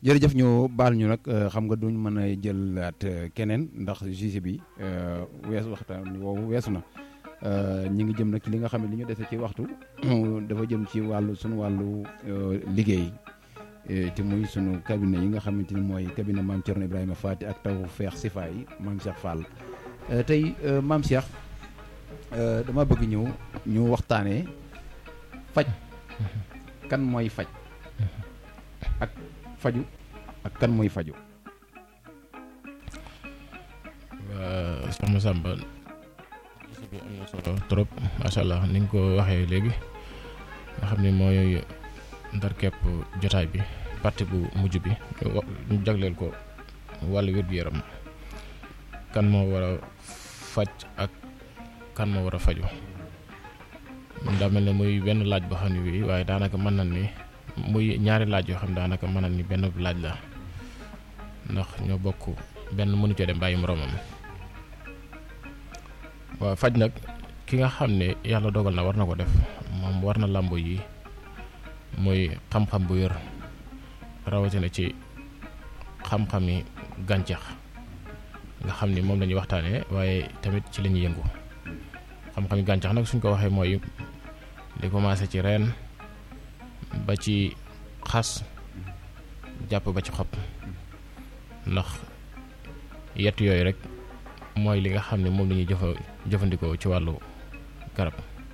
jërëjëf ñu baal ñu nag xam nga duñ mën a jëlaat keneen ndax juge bi weesu waxtaan woowu weesu na ñi ngi jëm nag ci li nga xam ne li ñu dese ci waxtu dafa jëm ci wàllu sunu wàllu liggéey te muy sunu cabinet yi nga xamante ni mooy cabinet maam Thierno Ibrahima Fati ak taw feex sifa yi maam Cheikh Fall tey maam Cheikh dama bëgg ñëw ñu waxtaanee faj kan mooy faj ak faju ak kan mooy faju waa soxna Samba gis bi am na solo trop macha allah ni nga ko waxee léegi nga xam ne mooy ndar kepp jotaay bi partie bu mujj bi ñu jagleel ko wàllu wér-gu-yaram kan moo war a faj ak kan moo war a faju daa mel ne muy benn laaj boo xam ne bii waaye daanaka mën nañ ni muy ñaari laaj yoo xam ne daanaka mën nañ ni benn laaj la ndax ñoo bokk benn mënu cee dem bàyyi moroomam waaw faj nag ki nga xam ne yàlla dogal na war na ko def moom war na làmb yi muy xam-xam bu wér rawatina ci xam-xami gàncax nga xam ni moom la ñuy waxtaanee waaye tamit ci la ñuy yëngu xam-xami gàncax nag suñ ko waxee mooy li commencé ci reen ba ci xas jàpp ba ci xob ndax yett yooyu rek mooy li nga xam ne moom la ñuy jëfa jëfandikoo ci wàllu garab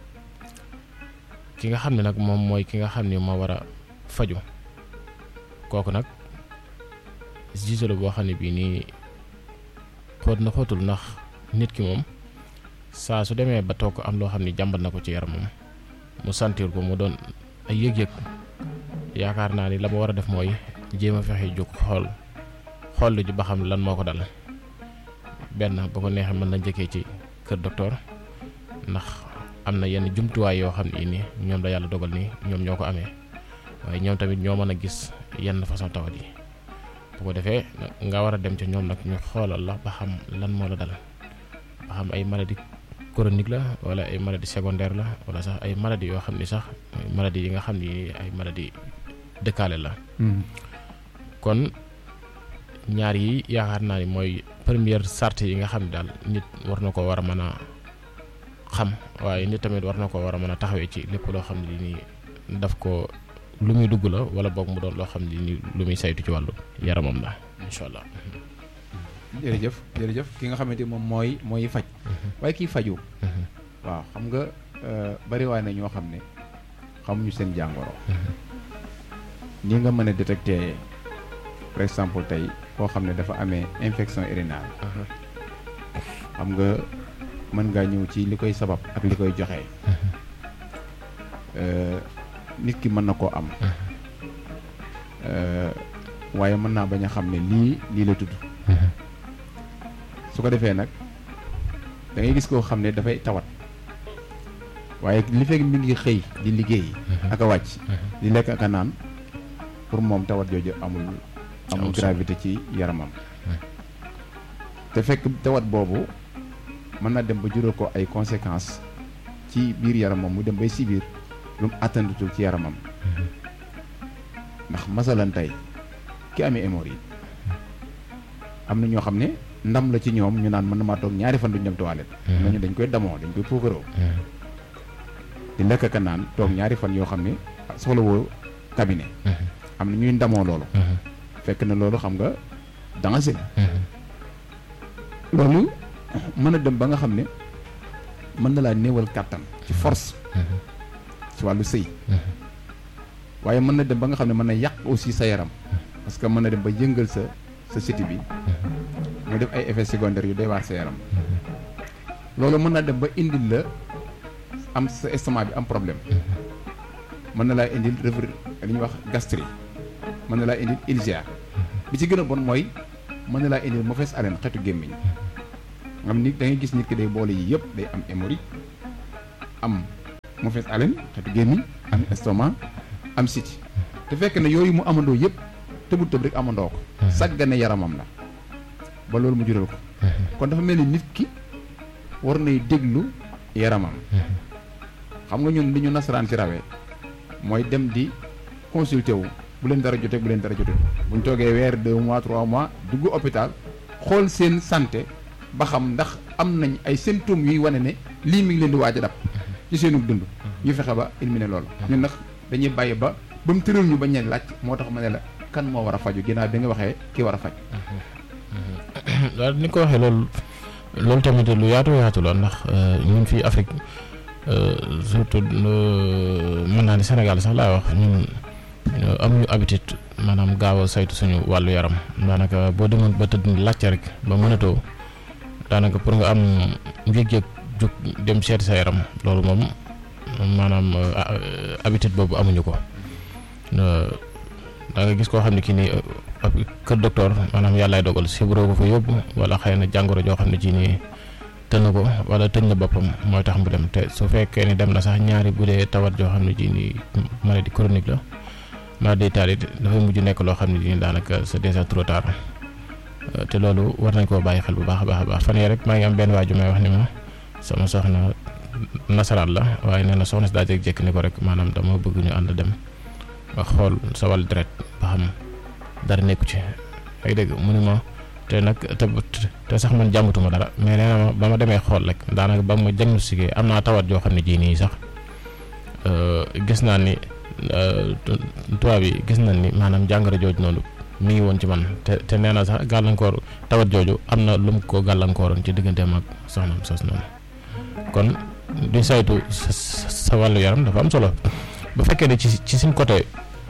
ki nga xam ne nag moom mooy ki nga xam ne moo war a faju kooku nag gise la boo xam ne bii nii xóot na xóotul ndax nit ki moom saa su demee ba toog am loo xam ne jàmbat na ko ci yaramam mu sentir ko mu doon ay yëg-yëg yaakaar naa ni la ma war a def mooy jéem a fexe jóg xool xool ji ba xam lan moo ko dal benn ba ko neexee mën na njëkkee ci kër docteur ndax am na yenn jumtuwaay yoo xam ne nii ñoom la yàlla dogal ni ñoom ñoo ko amee waaye ñoom tamit ñoo mën a gis yenn façon tawat yi bu ko defee nga war a dem ca ñoom nag ñu xoolal la ba xam lan moo la dal ba xam ay maladie chronique la wala ay maladie secondaire la wala sax ay maladie yoo xam ni sax maladie yi nga xam ni ay maladie dëkkaale la kon ñaar yi yaakaar naa ni mooy première sart yi nga xam ne daal nit war na ko war a mën a xam waaye nit tamit war na ko war a mën a taxawee ci lépp loo xam ne nii daf ko lu muy dugg la wala boog mu doon loo xam ne nii lu muy saytu ci wàllu yaramam la incha allah. jërëjëf jërëjëf ki nga xamante moom mooy mooy faj waaye kii faju waaw xam nga bari waay na ñoo xam ne xamuñu seen jàngoro ni nga mën a détecter par exemple tey koo xam ne dafa amee infection urinale xam nga mën ngaa ñëw ci li koy sabab ak li koy joxe nit ki mën na koo am waaye mën naa bañ a xam ne lii lii la tudd su ko defee nag da ngay gis koo xam ne dafay tawat waaye li fekk mi ngi xëy di liggéey ak a wàcc di lekk ak a naan pour moom tawat jooju amul amul gravité ci yaramam te fekk tawat boobu mën na dem ba jural ko ay conséquences ci biir yaramam mu dem bay si biir lu mu attandutul ci yaramam ndax masalan tey ki amee hémorroïde am na ñoo xam ne ndam la ci ñoom ñu naan mën na maa toog ñaari fan duñ dem toilette nañu dañ koy damoo dañ koy puukaroo di lekk ka naan toog ñaari fan yoo xam ne soxla woo cabinet am na ñuy ndamoo loolu fekk na loolu xam nga danger la loolu mën a dem ba nga xam ne mën na laa néewal kàttan ci force ci wàllu sëy waaye mën na dem ba nga xam ne mën na yàq aussi sa yaram parce que mën na dem ba yëngal sa sa siti bi mu def ay effets secondaires yu doy waar sa yaram loolu mën na dem ba indil la am sa estomac bi am problème mën na laa indil revers li ñuy wax gastrique mën na laa indil ulcère bi ci gën a bon mooy mën na laa indil mauvaise haleine xetu gémmiñ nga xam ni da ngay gis nit ki day boole yi yëpp day am hémorroïde am mauvaise haleine xetu gémmiñ am estomac am siti te fekk na yooyu mu amandoo yëpp tëbul tëb rek amandoo ko sàggane yaramam la ba loolu mu jural ko kon dafa mel ni nit ki war nay déglu yaramam xam nga ñun li ñu nasaraan ci rawee mooy dem di consulter wu bu leen dara jotee bu leen dara jotee bu ñu toogee weer deux mois trois mois dugg hôpital xool seen santé ba xam ndax am nañ ay symptômes yuy wane ne lii mi ngi leen di waaj a dab ci seenu dund ñu fexe ba éliminer loolu ñun nag dañuy bàyyi ba ba mu tëral ñu ba ñeen laaj moo tax ma ne la kan moo war a faju ginnaaw bi nga waxee ki war a faj waaw ni ko waxee loolu loolu tamit lu yaatu yaatu la ndax ñun fii Afrique surtout mën naa ni Sénégal sax laa wax ñun am ñu habitude maanaam gaaw a saytu suñu wàllu yaram daanaka boo demoon ba tëdd laajte rek ba mënatoo daanaka pour nga am yëg-yëg jóg dem seeti sa yaram loolu moom maanaam habitude boobu amuñu ko da nga gis koo xam ne kii nii kër docteur maanaam yàllaay dogal sibroo ko fa yóbbu wala xëy na jàngoro joo xam ne ci nii tën na ko wala tëñ na boppam mooy tax mu dem te su fekkee ni dem na sax ñaari bu dee tawat joo xam ne ci nii maladie chronique la maladie taalit dafay mujj nekk loo xam ne nii daanaka c'est déjà trop tard te loolu war nañ koo bàyyi xel bu baax a baax a baax fan yii rek maa ngi am benn waaju may wax ni ma sama soxna nasaraan la waaye nee na soxna si daa jékki-jékki ni ko rek maanaam dama bëgg ñu ànd dem nga xool sa wàllu deret ba xam dara nekku ci ay dégg mu ne ma te nag te te sax man jàmbatuma dara mais nee na ma ba ma demee xool rek daanaka ba ma diagnostiqué am naa tawat joo xam ne jii nii sax gis naa ni tubaab yi gis nañ ni maanaam jàngoro jooju noonu mi ngi woon ci man te te nee na sax gàllankoor tawat jooju am na lu mu ko gàllankooroon ci digganteem ak soxnaam sos noonu kon di saytu sa sa wàllu yaram dafa am solo bu fekkee ne ci ci suñ côté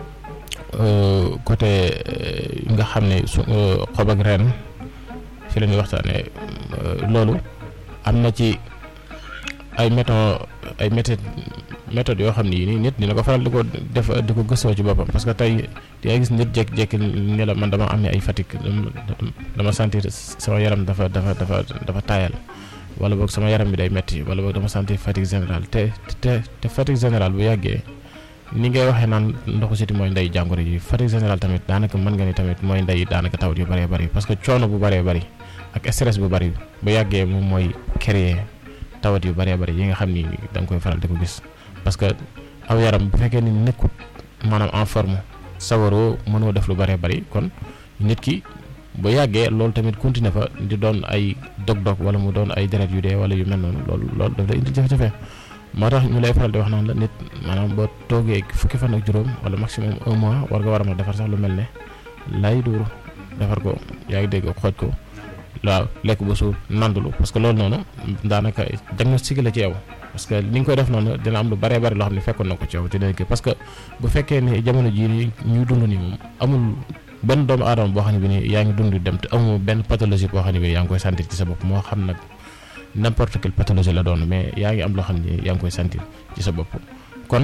côté nga xam ne su xob ak reen fi la ñuy waxtaanee loolu am na ci ay méthodes ay méthodes méthodes yoo xam ne yii nii nit dina ko faral di ko def di ko gëstoo ci boppam parce que tey yaa gis nit jékki-jékki ne la man dama am ay fatigue dama sentir sama yaram dafa dafa dafa dafa taayal wala boog sama yaram bi day metti wala boog dama sentir fatigue générale te te te fatigue générale bu yàggee ni ngay waxee naan ndoxu siti mooy ndey jàngoro yi fatigue générale tamit daanaka mën nga ni tamit mooy ndey daanaka tawat yu bëree bëri parce que coono bu bëree bëri ak stress bu bëri bu yàggee moom mooy créer tawat yu bëree bëri yi nga xam ni da nga koy faral di ko gis parce que aw yaram bu fekkee ni nekkut maanaam en forme sawaroo mënoo def lu bëree bëri kon nit ki bu yàggee loolu tamit continuer fa di doon ay dog-dog wala mu doon ay deret yu dee wala yu mel noonu loolu loolu daf lay indi jafe-jafe moo tax ñu lay faral di wax naan la nit maanaam boo toogee fukki fan ak juróom wala maximum un mois war nga war a mën a defar sax lu mel ne lay duuru defar ko yaa ngi dégg xooj ko waaw lekk ba suur nandulu parce que loolu noonu daanaka diagnostic la ci yow parce que li nga koy def noonu dina am lu bëree bëri loo xam ne fekkoon na ko ci yow te dina parce que bu fekkee ne jamono jii nii ñuy dund nii moom amul benn doomu aadama boo xam ne bi nii yaa ngi dund dem te amul benn pathologie boo xam ne bi yaa ngi koy sentir ci sa bopp moo xam nag n'importe quelle pathologie la doon mais yaa ngi am loo xam ne yaa ngi koy sentir ci sa bopp kon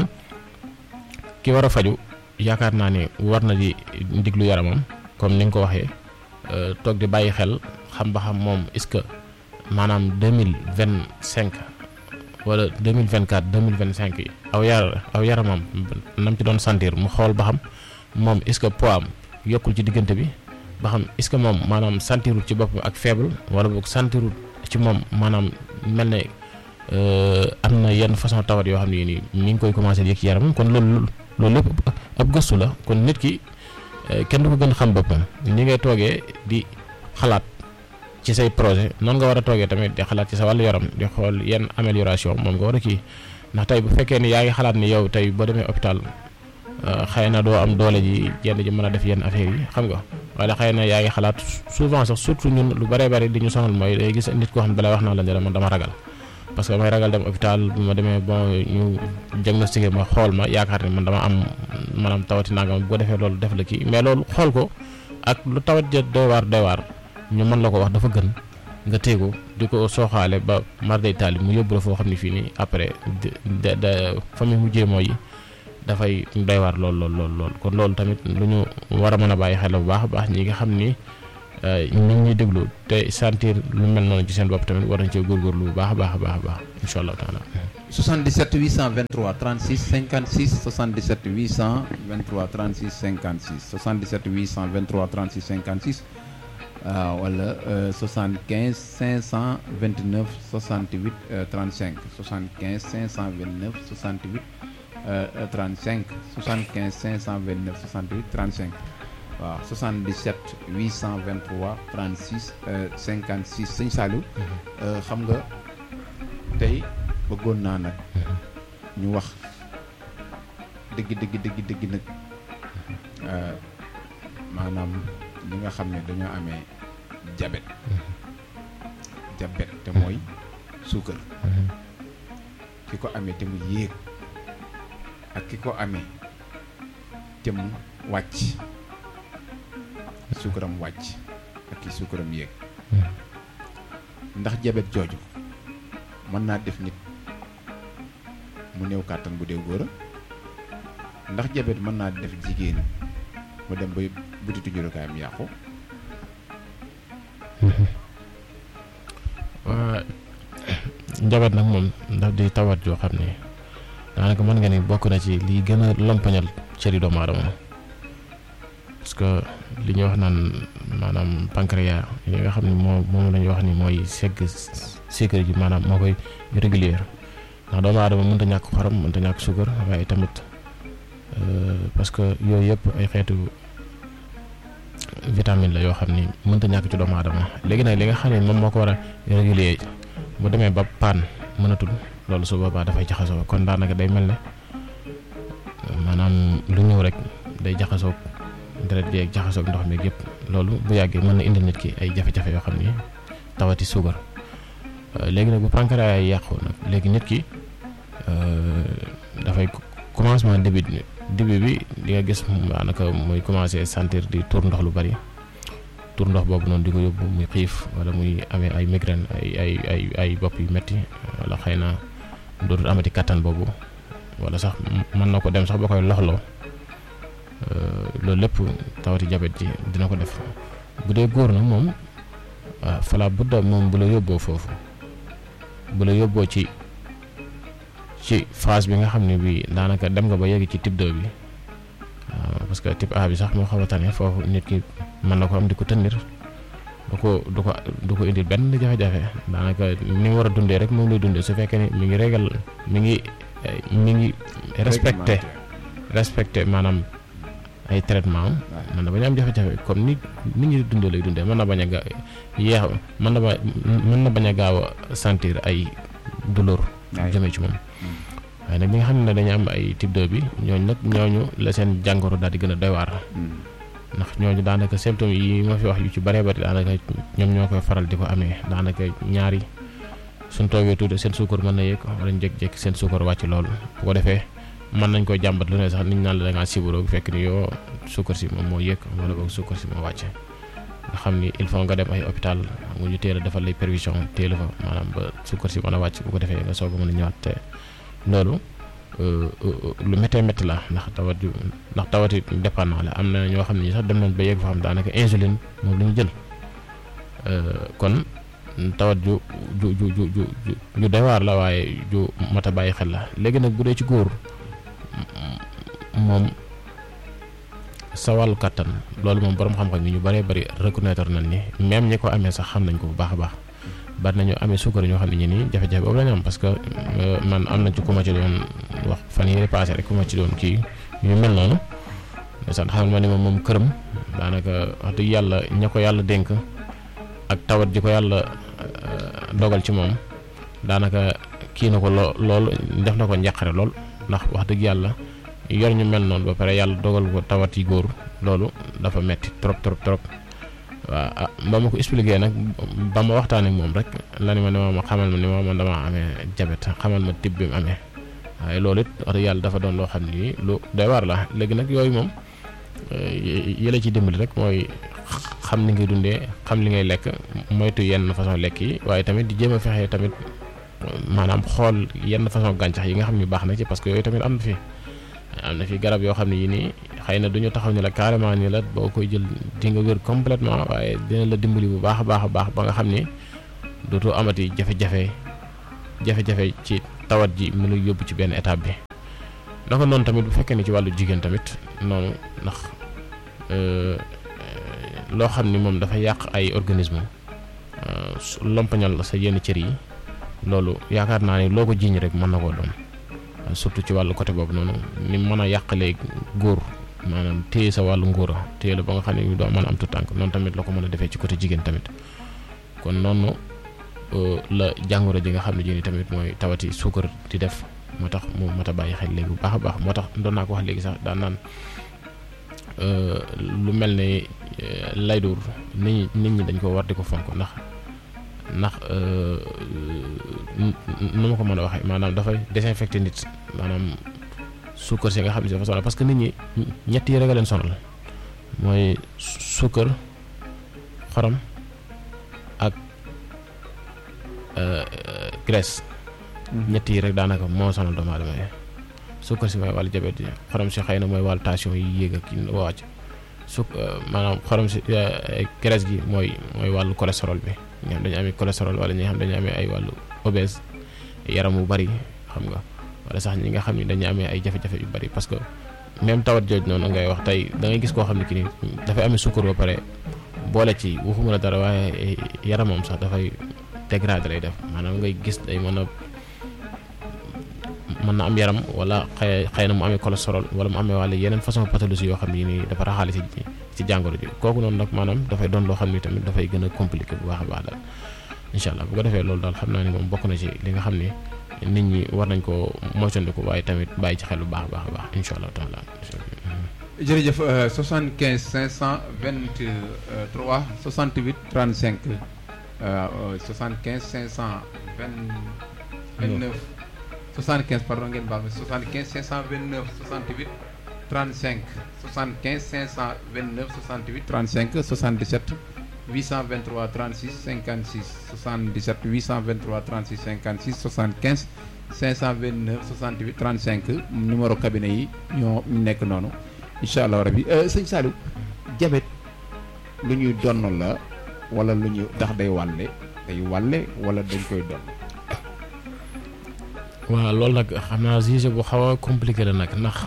ki war a faju yaakaar naa ne war na di diglu yaramam comme ni nga ko waxee toog di bàyyi xel xam ba xam moom est-ce que maanaam deux mille vingt cinq wala deux mille vingt quatre deux mille vingt cinq yi aw yar aw yaramam nam ci doon sentir mu xool ba xam moom est-ce que poids am yokkul ci diggante bi ba xam est-ce que moom maanaam sentirul ci boppam ak faible wala boog sentirul ci moom maanaam mel ne am na yenn façon tawat yoo xam ne nii mi ngi koy commencé yëg ci yaramam kon loolu loolu lépp ab gëstu la kon nit ki kenn du ko gën xam boppam ni ngay toogee di xalaat ci say projet noonu nga war a toogee tamit di xalaat ci sa wàllu yaram di xool yenn amélioration moom nga war a kii ndax tey bu fekkee ni yaa ngi xalaat ni yow tey boo demee hôpital xëy na doo am doole ji jenn ji mën a def yenn affaires yi xam nga wala xëy na yaa ngi xalaat souvent sax surtout ñun lu bëree bëri di ñu sonal mooy day gis nit koo xam ne balay wax naa la ne man dama ragal parce que damay ragal dem hôpital bu ma demee bon ñu diagnostiqué ma xool ma yaakaar ne man dama am maanaam tawati nangam bu ko defee loolu def la kii mais loolu xool ko ak lu tawat ja doy waar doy waar ñu mën la ko wax dafa gën nga téego di ko sooxaale ba mar day taali mu yóbbu la foo xam ne fii nii après de de famille mu jéemoo yi dafay doy waar lool lool lool lool kon loolu tamit lu ñu war a mën a bàyyi xel bu baax a baax ñi nga xam ni ñu ngi ñuy déglu te sentir lu mel noonu ci seen bopp tamit war nañ cee góorgóorlu bu baax a baax a baax a baax incha allah taala 77 823 36 56 77 823 36 56 77 823 36 56 wala 75 529 68 35 75 529 68 35 75 529 68 35 waaw 77 823 36 56 sëñ Saliou xam nga tey bëggoon naa nag ñu wax dëgg dëgg dëgg dëgg nag maanaam ñi nga xam ne dañoo amee jabet jabet te mooy suukar ki ko amee te mu yéeg ak ki ko amee te mu wàcc suukaram wàcc ak ki suukaram yéeg ndax jabet jooju mën naa def nit mu néew kàttan bu dee góor a ndax jabet mën naa def jigéen mu dem ba butitu jurukaayam yàqu waa jabet nag moom daf di tawat joo xam ne daanaka mën nga ni bokk na ci lii gën a lompañal cëri doomu aadama parce que li ñuy wax naan maanaam pancréas yi nga xam ne moo moom la ñuy wax ni mooy segg sucre ji maanaam moo koy régulier ndax doomu aadama mënut a ñàkk xorom mënut a ñàkk suukar waaye tamit parce que yooyu yëpp ay xeetu vitamine la yoo xam ni mënut a ñàkk ci doomu aadama léegi nag li nga xam ne moom moo ko war a régulier bu demee ba paan mënatul loolu su boobaa dafay jaxasoo kon daanaka day mel ne maanaam lu ñëw rek day jaxasoog deret bi ak jaxasoog ndox mi yëpp loolu bu yàggee mën na indil nit ki ay jafe-jafe yoo xam ni tawati suukar léegi nag bu pancréas yi yàqu nag léegi nit ki dafay commencement début début bi di nga gis daanaka muy commencé sentir di tour ndox lu bari tour ndox boobu noonu di ko yóbbu muy xiif wala muy amee ay migraine ay ay ay ay bopp yu metti wala xëy na dootul amati kattan boobu wala sax mën na ko dem sax ba koy loxloo loolu lépp tawati jabet ji dina ko def bu dee góor nag moom waaw fala budda moom bu la yóbboo foofu bu la yóbboo ci ci phase bi nga xam ne bii daanaka dem nga ba yegg ci type 2 bi waaw parce que type A bi sax moo xaw a tane foofu nit ki mën na ko am di ko tëndir du ko du ko du ko indil benn jafe-jafe daanaka ni mu war a dundee rek moom lay dundee su fekkee ni mi ngi régal mi ngi mi ngi respecté respecté maanaam ay traitement am mën na bañ a am jafe-jafe comme ni nit ñi dundee lay dundee mën na bañ a ga yeex mën na ba mën na bañ a gaaw a sentir ay douleur jëmee ci moom waaye nag ñi nga xam ne dañu am ay type 2 bi ñooñu nag ñooñu la seen jàngoro daal di gën a doy waar ndax ñooñu daanaka symptômes yi ma fi wax yu ci bëree bëri daanaka ñoom ñoo koy faral di ko amee daanaka ñaari suñ toogee tuuti seen suukar mën na yëg wala ñu jékki-jékki seen suukar wàcc loolu bu ko defee mën nañ koy jàmbat lu ne sax niñ naan la da ngaa sibaroo fekk ni yoo suukar si moom moo yëg wala boog suukar si moo wàcce nga xam ni il faut nga dem ay hôpital nga ñu teel a defal lay prévision teel fa maanaam ba suukar si mën a wàcc bu ko defee nga soog a mën a ñëwaat te loolu lu méttee métti la ndax tawat ju ndax tawati dépendant la am na ñoo xam ne sax dem nañ ba yegg fa xam daanaka insuline moom la ñu jël kon tawat ju ju ju ju ju ju doy waar la waaye ju mat a bàyyi xel la léegi nag bu dee ci góor moom sa wàllu kàttan loolu moom borom xam-xam yi ñu bëree bëri reconnaître nañ ni même ñi ko amee sax xam nañ ko bu baax a baax bari nañu amee suukar ñoo xam ne ñi nii jafe-jafe boobu la ñu am parce que man am na ci ku ma ci doon wax fan yii passé rek ku ma ci doon kii yu mel noonu ndeysaan xamal ma ni moom moom këram daanaka wax dëgg yàlla ña ko yàlla dénk ak tawat ji ko yàlla dogal ci moom daanaka kii na ko loo lool def na ko njàqare lool ndax wax dëgg yàlla yor ñu mel noonu ba pare yàlla dogal ko tawat yi góor loolu dafa metti trop trop trop waaw ah ba ma ko expliqué nag ba ma waxtaan ak moom rek la ni ma ne ma xamal ma ni ma man damaa amee jabet xamal ma type bi mu amee waaye loolu it wax dëgg yàlla dafa doon loo xam ni lu doy waar la léegi nag yooyu moom yële ci dimbali rek mooy xam ni ngay dundee xam li ngay lekk moytu yenn façon lekk yi waaye tamit di jéem a fexe tamit maanaam xool yenn façon gàncax yi nga xam ni baax na ci parce que yooyu tamit am na fi am na fi garab yoo xam ne yii nii xëy na du ñu taxaw ni la carrément ni la boo koy jël di nga wér complètement waaye dina la dimbali bu baax a baax a baax ba nga xam ni dootoo amati jafe-jafe jafe-jafe ci tawat ji mu ngi yóbbu ci benn étape bi. naka noonu tamit bu fekkee ni ci wàllu jigéen tamit noonu ndax loo xam ni moom dafa yàq ay organisme lompañal sa yenn cër yi loolu yaakaar naa ni loo ko jiiñ rek mën na koo doon surtout ci wàllu côté boobu noonu ni mën a yàqalee góor maanaam téye sa wàllu ngóora téye la ba nga xam ne doo mën a am tu tànk noonu tamit la ko mën a defee ci côté jigéen tamit kon noonu la jàngoro ji nga xam ne ji ni tamit mooy tawati suukar di def moo tax mu mat a bàyyi xel léegi bu baax a baax moo tax doon naa ko wax léegi sax daan naan lu mel ne laydur nit ñi nit ñi dañ ko war di ko fonk ndax ndax nu ma ko mën a waxee maanaam dafay désinfecté nit maanaam suukar si nga xam ne si dafa sonal parce que nit ñi ñett yi rek a leen sonal mooy suukar xorom ak graisse ñett yi rek daanaka moo sonal doomu aadama yi suukar si mooy wàllu jabet yi xorom si xëy na mooy wàllu tension yi yéeg ak yi wàcc su maanaam xorom si graisse gi mooy mooy wàllu cholestérol bi ñi nga xam dañu amee cholestérol wala ñi nga xam dañu amee ay wàllu obèse yaram wu bari xam nga wala sax ñi nga xam ne dañu amee ay jafe-jafe yu bari parce que même tawat jooj noonu ngay wax tey da ngay gis koo xam ne ki ni dafay amee suukar ba pare boole ci waxuma la dara waaye yaramam sax dafay dégradé lay def maanaam ngay gis day mën a mën na am yaram wala xëy xëy na mu amee cholestérol wala mu amee wàlla yeneen façon pathologie yoo xam ne nii dafa raxaale ci ci jàngoro ji kooku noonu nag maanaam dafay doon loo xam ni tamit dafay gën a compliqué bu baax a baax daal incha allah bu ko defee loolu daal xam naa ni moom bokk na ci li nga xam ni nit ñi war nañ ko moytandiku waaye tamit bàyyi ci xel bu baax a baax a baax incha allah taala jërëjëf 75 523 68 35 75 529 75 pardon ngeen baal ma 75 529 68 35 75 529 68 35 77 823 36 56 77 823 36 56 75 529 68 35 numéro cabinet yi ñoo nekk noonu incha allah rabi sëñ Saliou jabet lu ñuy donn la wala lu ñu ndax day wàlle day wàlle wala dañ koy donn waaw loolu nag xam naa sujet bu xaw a compliqué la nag ndax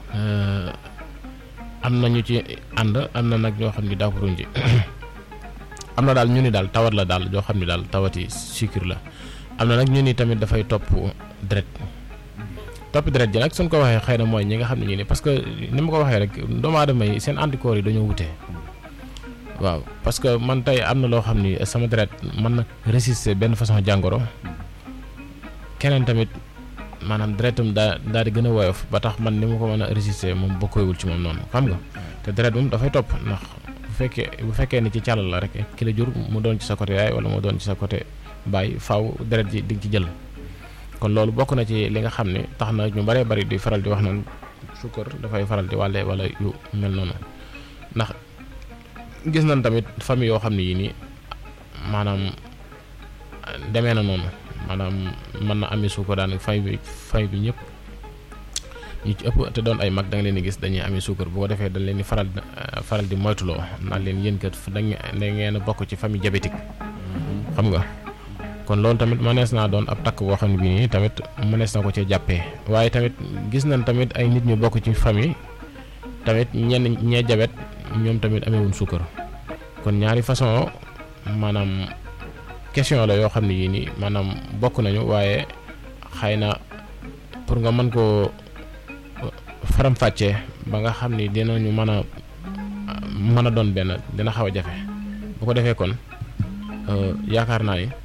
am na ñu ci ànd am na nag ñoo xam ni d'accorduñ ci am na daal ñu ni daal tawat la daal joo xam ni daal tawati sucre la am na nag ñu ni tamit dafay topp deret topp deret ji nag suñ ko waxee xëy na mooy ñi nga xam ne ñu ni parce que ni ma ko waxee rek doomu aadama yi seen anticorps yi dañoo wute waaw parce que man tey am na loo xam ni sama deret mën na résister benn façon jàngoro keneen tamit maanaam deretam daa daal di gën a woyof ba tax man ni ma ko mën a résister moom bokkoywul ci moom noonu xam nga te deret moom dafay topp ndax bu fekkee bu fekkee ni ci càllal la rek ki la jur mu doon ci sa côté yaay wala mu doon ci sa côté baay faaw deret ji di nga ci jël kon loolu bokk na ci li nga xam ne tax na ñu bëree bëri di faral di wax naan sukkar dafay faral di wàlle wala yu mel noonu ndax gis nañ tamit famille yoo xam ne yii nii maanaam demee na noonu maanaam mën na amee suukar daanaka fay bi fay bi ñëpp ñu ci ëpp te doon ay mag da nga leen di gis dañuy amee suukar bu ko defee dañ leen di faral faral di moytuloo naan leen yéen kat da ngeen a bokk ci famille diabétique xam nga kon loolu tamit mënees naa doon ab takk boo xam ne bii nii tamit mënees na ko cee jàppee waaye tamit gis nañ tamit ay nit ñu bokk ci famille tamit ñenn ñee jabet ñoom tamit amewuñ suukar kon ñaari façon maanaam question la yoo xam ne yii nii maanaam bokk nañu waaye xëy na pour nga mën koo faram-fàccee ba nga xam ni dinañu mën a mën a doon benn dina xaw a jafe bu ko defee kon yaakaar naa ni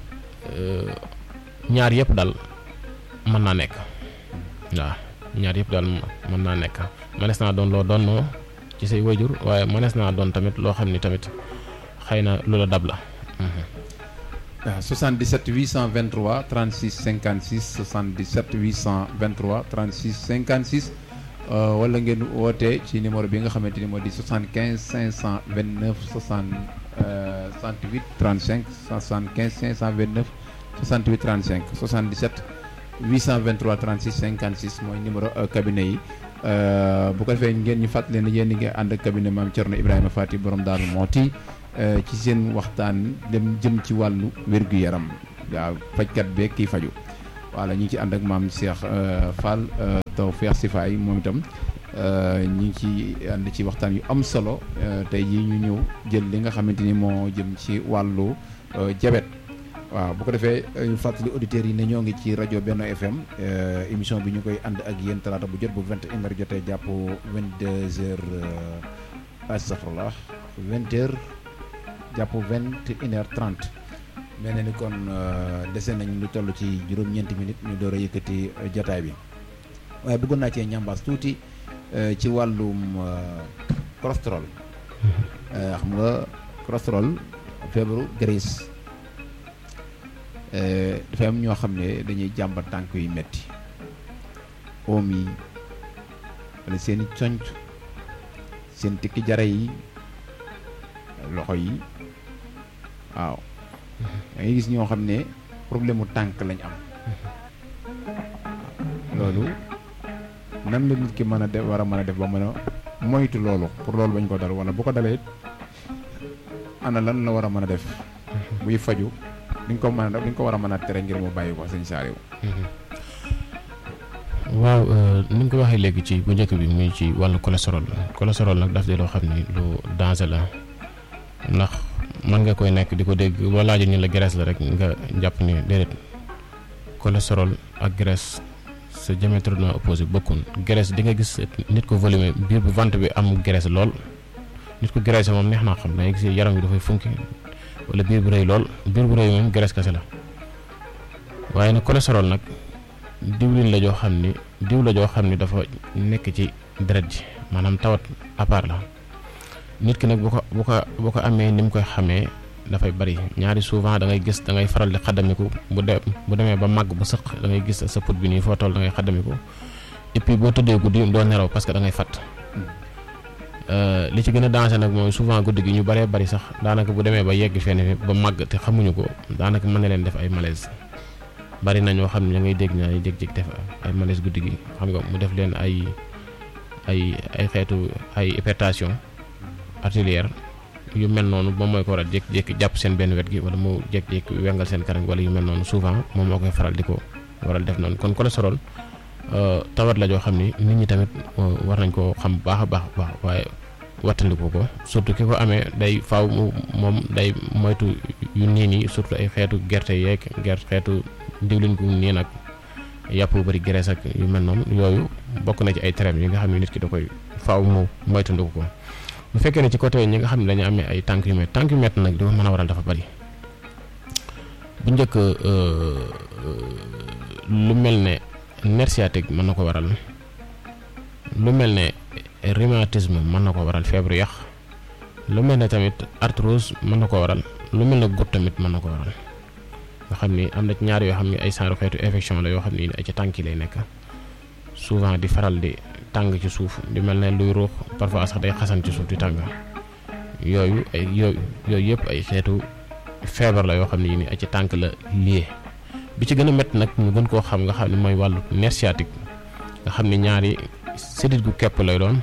ñaar yëpp daal mën naa nekk waaw ñaar yëpp daal mën naa nekk mënees naa doon loo doon ci say wayjur waaye mënees naa doon tamit loo xam ni tamit xëy na lu la dab la. waaw 77 823 36 56 77 823 36 56 wala ngeen woote ci numéro bi nga xamante ni moo di 75 529 60 68 35 75 529 68 35 77 823 36 56 mooy numéro cabinet yi bu ko defee ngeen ñu fàttali ne yéen ñi ngi ànd ak cabinet maam Thierno Ibrahima Fati borom Daaru Mooti ci seen waxtaan dem jëm ci wàllu wér-gu-yaram waaw fajkat beeg kii faju voilà ñu ngi ci ànd ak maam Cheikh Fall Tawfekh Sifaay moom itam ñu ngi ci ànd ci waxtaan yu am solo tey jii ñu ñëw jël li nga xamante ni moo jëm ci wàllu jabet waaw bu ko defee ñu fàttali auditeurs yi ne ñoo ngi ci rajo Benno FM émission bi ñu koy ànd ak yéen talaata bu jot bu vingt et une heures jotee jàpp vingt deux heures astafurlah vingt heures jàpp vingt et une heures trente mel na ni kon dese nañ lu toll ci juróom-ñeenti minutes ñu door a yëkkati jotaay bi waaye bëggoon naa cee ñambaas tuuti ci wàllum cholestérol xam nga cholestérol feebaru graisse dafa am ñoo xam ne dañuy jàmbat tànk yu metti oom yi wala seen i conc seen tikki jara yi loxo yi waaw da ngay gis ñoo xam ne problème mu tànk lañ am loolu nan la nit ki mën a def war a mën a def ba mën a moytu loolu pour loolu bañ ko dal wala bu ko dalee ana lan la war a mën a def buy faju di nga ko mën a di nga ko war a mën a tere ngir mu bàyyi ko sëñ Saliou waaw ni nga ko waxee léegi ci bu njëkk bi muy ci wàllu cholestérol cholestérol nag daf di loo xam ni lu danger la ndax mën nga koy nekk di ko dégg boo laajee ñu la graisse la rek nga jàpp ni déedéet cholestérol ak graisse c'est diamétralement opposé bokkun graisse di nga gis nit ko volume biir bu ventre bi am graisse lool nit ko graisse moom neex naa xam da ngay gis yaram bi dafay funki wala biir bu rëy lool biir bu rëy moom graisse kese la waaye nag cholestérol nag diwlin la joo xam ni diw la joo xam ni dafa nekk ci deret ji maanaam tawat à part la nit ki nag bu ko bu ko bu ko amee ni mu koy xamee dafay bari ñaari souvent da ngay gis da ngay faral di xaddamiku bu de bu demee ba màgg bu sëq da ngay gis sa put bi nii foo toll da ngay xaddamiku et puis boo tëddee guddi doo nelaw parce que da ngay fàtt li ci gën a danger nag mooy souvent guddi gi ñu bëree bari sax daanaka bu demee ba yegg fenn fi ba màgg te xamuñu ko daanaka mën na leen def ay malaise bari na ñoo xam ne da ngay dégg na ay jég-jég def ay malaise guddi gi xam nga mu def leen ay ay ay xeetu ay hypertension artérielle yu mel noonu moom mooy ko waral jékki-jékki jàpp seen benn wet gi wala mu jékki-jékki wengal seen kanam wala yu mel noonu souvent moom moo koy faral di ko waral def noonu kon cholestérol tawat la joo xam ni nit ñi tamit war nañ koo xam baax a baax baax waaye wattandiku ko surtout ki ko amee day faaw moom day moytu yu niin yi surtout ay xeetu gerte yeeg gerte xeetu diwlin gu niin ak yàpp bu bëri graisse ak yu mel noonu yooyu bokk na ci ay traits yi nga xam ne nit ki da koy faaw mu moytandiku ko bu fekkee ne ci côté ñi nga xam ne dañu amee ay tànk yu métti tànk yu métti nag li ma mën a waral dafa bari bu njëkk lu mel ne nerf sciatique mën na ko waral lu mel ne rhumatisme mën na ko waral feebaru yax lu mel ne tamit arthrose mën na ko waral lu mel ne goutte tamit mën na ko waral nga xam ni am na ci ñaar yoo xam ne ay genre xeetu infection la yoo xam ni ay ci tànk yi lay nekk souvent di faral di tàng ci suuf di mel ne luy ruux parfois sax day xasan ci suuf di tàng yooyu ay yooyu yooyu yëpp ay xeetu feebar la yoo xam ne ni ay ci tànk la lié bi ci gën a métti nag ñu gën koo xam nga xam ne mooy wàllu nerf sciatique nga xam ne ñaari sédit gu kepp lay doon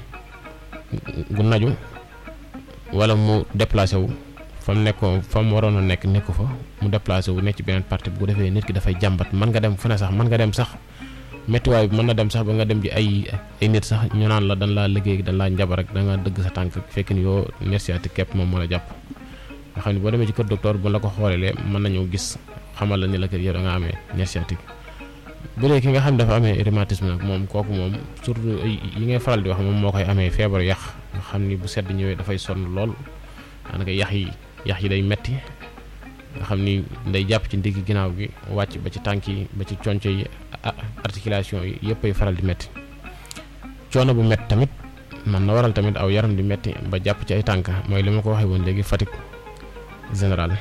gu naju wala mu déplacé wu fa mu nekkoon fa mu waroon a nekk nekku fa mu déplacé wu nekk ci beneen partie bu ko defee nit ki dafay jàmbat mën nga dem fu ne sax mën nga dem sax méttiwaay bi mën na dem sax ba nga dem ci ay ay nit sax ñu naan la dañ laa liggéey dañ laa njabar rek da nga dëgg sa tànk fekk ni yoo nerf sciatique képp moom moo la jàpp nga xam ne boo demee ci kër docteur bu la ko xoolee mën nañoo gis xamal la ni la kër yow da nga amee nerf sciatique bu dee ki nga xam ne dafa amee rhumatisme nag moom kooku moom surtout yi ngay faral di wax moom moo koy amee feebaru yax nga xam ni bu sedd ñëwee dafay sonn lool daanaka yax yi yax yi day metti nga xam ni day jàpp ci ndigg ginnaaw gi wàcc ba ci tànk yi ba ci conco yi articulation yi yëpp ay faral di metti coono bu metti tamit man na waral tamit aw yaram di metti ba jàpp ci ay tànk mooy li ma ko waxee woon léegi fatigue général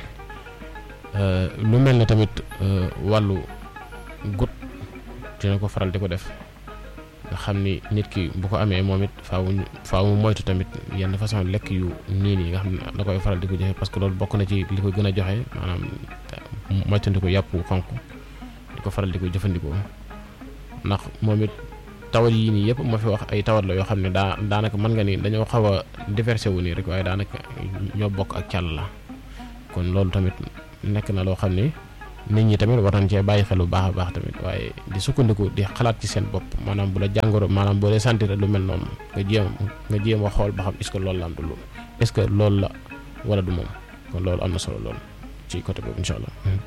lu mel ne tamit wàllu gut dina ko faral di ko def nga xam ni nit ki bu ko amee moom it faaw faaw mu moytu tamit yenn façon lekk yu niin yi nga xam ne da koy faral di ko joxe parce que loolu bokk na ci li koy gën a joxe maanaam moytandiku yàpp xonq di ko faral di ko jëfandikoo ndax moom it tawat yii nii yëpp ma fi wax ay tawat la yoo xam ne daa daanaka mën nga ni dañoo xaw a diversé wu nii rek waaye daanaka ñoo bokk ak càll la kon loolu tamit nekk na loo xam ne nit ñi tamit war nañ cee bàyyi xel bu baax a baax tamit waaye di sukkandiku di xalaat ci seen bopp maanaam bu la jàngoro maanaam boo dee sentir lu mel noonu nga jéem nga jéem a xool ba xam est-ce que loolu la am du loolu est-ce que loolu la wala du moom kon loolu am na solo lool ci côté boobu incha allah.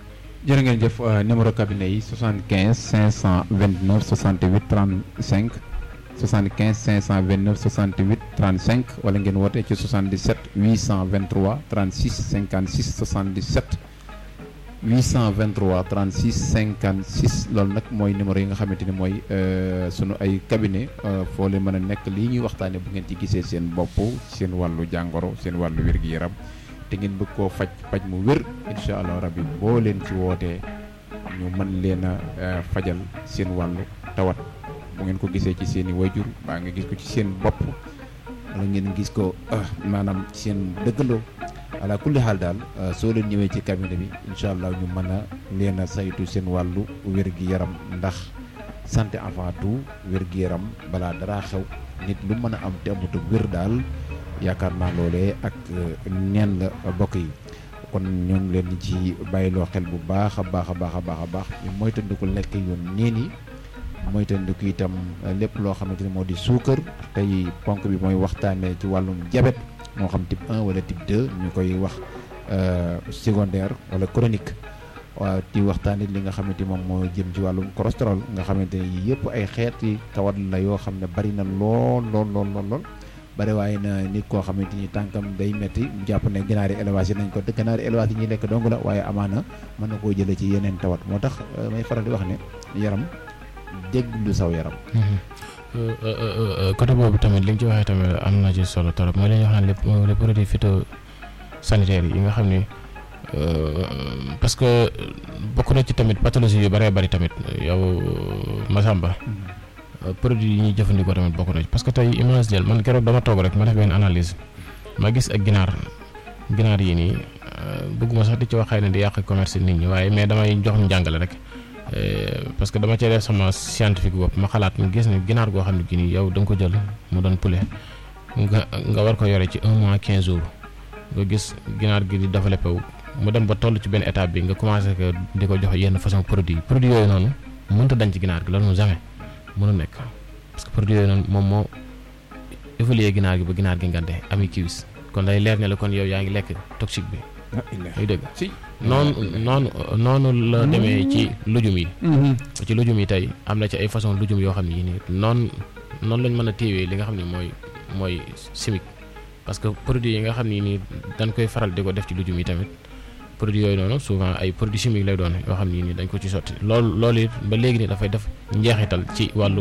jërë ngeen jëf numéro cabinet yi 75 529 68 35 75 529 68 35 wala ngeen woote ci 77 823 36 56 77 823 36 56 loolu nag mooy numéro yi nga xamante ni mooy sunu ay cabinet foo leen mën a nekk lii ñuy waxtaane bu ngeen ci gisee seen bopp seen wàllu jàngoro seen wàllu wér-gi-yaram te ngeen bëgg koo faj faj mu wér incha allah rabbi boo leen ci wootee ñu mën leen a fajal seen wàllu tawat bu ngeen ko gisee ci seen i wayjur baa nga gis ko ci seen bopp wala ngeen gis ko maanaam seen dëggandoo ala kulli xaal daal soo leen ñëwee ci cabinet bi incha allah ñu mën a leen a saytu seen wàllu wér-gi-yaram ndax santé avant tout wér-gi-yaram balaa dara xew nit lu mën a am te amut wér daal yaakaar naa loolee ak neen la bokk yi kon ñoo ngi leen ci bàyyiloo xel bu baax a baax a baax a baax a baax ñu moytandiku lekk yoon neen yi moytandiku itam lépp loo xamante ne moo di suukar tey ponk bi mooy waxtaanee ci wàllum diabète moo xam type 1 wala type 2 ñu koy wax secondaire wala chronique waaw di waxtaanee li nga xamante moom moo jëm ci wàllum cholestérol nga xamante ne yii yëpp ay xeeti tawat la yoo xam ne bari na lool lool lool lool lool. bari waaye na nit koo xamante ni tànkam day metti mu jàpp ne ginaari élevage yi nañ ko te ginaari élevage yi ñuy lekk dong la waaye amaana mën na koo jëlee ci yeneen tawat moo tax may faral di wax ne yaram déglu saw yaram. côté boobu tamit li nga ci waxee tamit am na ci solo trop mooy li ñuy wax naan lépp les produits phytosanitaires yi nga xam ni parce que bokk na ci tamit pathologie yu bëree bëri tamit yow Massamba. produit yi ñuy jëfandikoo tamit bokk na ci parce que tey image jël man keroog dama toog rek ma def benn analyse ma gis ak ginaar ginaar yi nii bëgguma sax di ci wax xëy na di yàq commerce nit ñi waaye mais damay jox njàngale rek parce que dama cee def sama scientifique bopp ma xalaat mu gis ne ginaar goo xam ne gi nii yow da nga ko jël mu doon poulet nga nga war ko yore ci un mois quinze jours nga gis ginaar gi di développé wu mu dem ba toll ci benn étape bi nga commencé que di ko jox yenn façon produit produit yooyu noonu mënta dañ ci ginaar gi loolu moom jamais mënu nekk parce que produit yooyu noonu moom moo évolué ginaar gi ba ginaar gi ngante ami kiwis kon day leer ne la kon yow yaa ngi lekk toxique bi ay dëgg si noonu noonu noonu la demee ci lujum yi ci lujum yi tey am na ci ay façon lujum yoo xam ne yii nii noonu noonu lañ mën a téewee li nga xam ne mooy mooy chimique parce que produit yi nga xam ne nii dañ koy faral di ko def ci lujum yi tamit produit yooyu noonu souvent ay produits chimiques lay doon yoo xam ne nii dañ ko ci sotti loolu loolu it ba léegi nii dafay def njeexital ci wàllu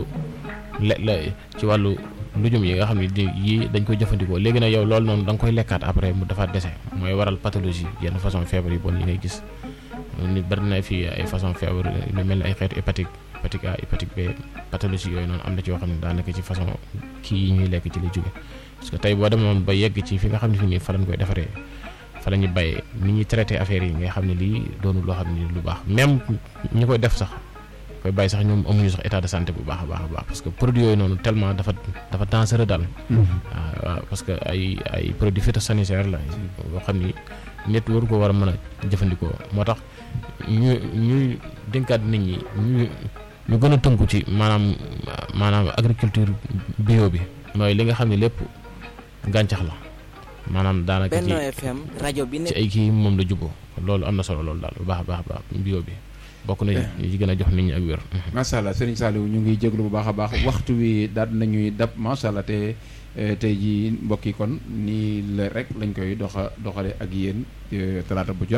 le la ci wàllu lujum yi nga xam ne di yii dañ koy jëfandikoo léegi nag yow loolu noonu da nga koy lekkaat après mu defaat dese mooy waral pathologie yenn façon feebar yi bon yi ngay gis nit bari na fii ay façon feebar lu mel ni ay xeetu hépatique hépatique A hépatique B pathologie yooyu noonu am na ci yoo xam ne daanaka ci façon kii yi ñuy lekk ci lay jóge parce que tey boo demoon ba yegg ci fi nga xam ne fi nii fa lañ koy defaree fa la ñuy bàyyee ni ñuy traité affaire yi nga xam ne lii doonul loo xam ne lu baax même ñi koy def sax koy bàyyi sax ñoom amuñu sax état de santé bu baax a baax a baax parce que produit yooyu noonu tellement dafa dafa dangereux daal. waaw waaw parce que ay ay produits phytosanitaires la yoo xam ni nit waru ko war a mën a jëfandikoo moo tax ñu ñuy dénkaat nit ñi ñu ñu gën a tënku ci maanaam maanaam agriculture bio bi mooy li nga xam ne lépp gàncax la. maanaam daanaka ci Benno FM rajo bi ci ay kii moom la juboo loolu am na solo loolu daal bu baax a baax a baax bio bi bokk na yi gën a jox nit ñi ak wér. macha allah Serigne Saliou ñu ngi jéglu bu baax a baax waxtu wi daal nañuy dab macha allah te tey jii mbokk yi kon nii la rek lañ koy doxa doxale ak yéen talaata bu jot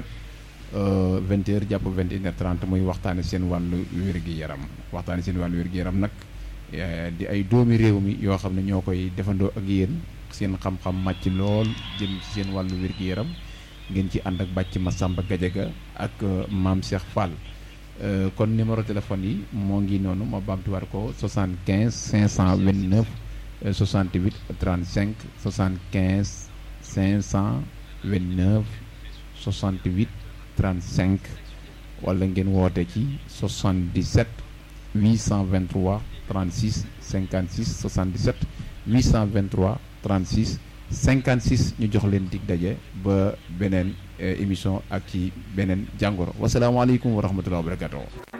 vingt heures jàpp vingt et une heures trente muy waxtaane seen wàllu wér-gi-yaram waxtaane seen wàllu wér-gi-yaram nag di ay doomi réew mi yoo xam ne ñoo koy defandoo ak yéen seen xam-xam màcc lool jëm ci seen wàllu wér-gi-yaram ngeen ci ànd ak bàcc Massamba Gadiaga ak maam Cheikh Fall kon numéro téléphone yi moo ngi noonu ma baamtuwaat ko 75 529 68 35 75 529 68 35 wala ngeen woote ci 77 823 36 56 77 823 36 56 ñu jox leen dig daje ba beneen émission ak ci beneen jàngoro wasalaamaaleykum wa rahmatulah wa barakatuh